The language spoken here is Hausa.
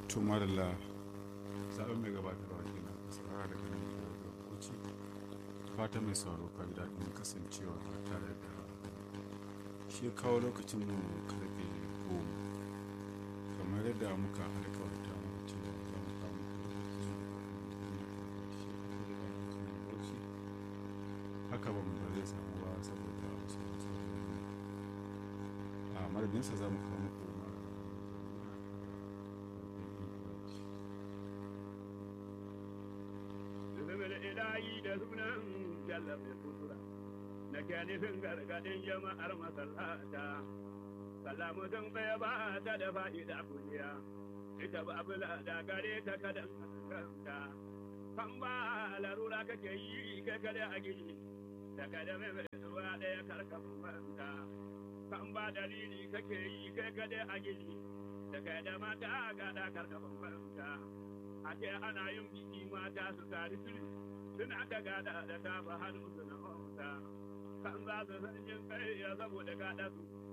to marilla zaɓen mai gabatarwa ke na kasara daga nan da bauchi fata mai sauraro ka ji daɗin kasancewa tare da shi ya kawo lokacin mu karfe goma kamar yadda muka alkawarta muku cewa za mu kawo muku lokacin haka ba mu ba zai samu ba saboda wasu matsaloli a madadinsa za mu kawo muku Zubin ilahi da sunan jallabe sutura, na ke nufin gargadin jama'ar masallata. Sallamu sun bai ba ta da fa'ida kuliya, ita ba bula da gare ta kadan kanta. Kan ba larura kake yi kai kare a gini, da kada mai mai zuwa ɗaya karkafin manta. Kan ba dalili kake yi kai kade a gini, da kada mata gada karkafin manta. ake ana yin biki mata su tari tuli suna da gada da tafa hannu su na mauta kan za su san yin kai ya saboda gada su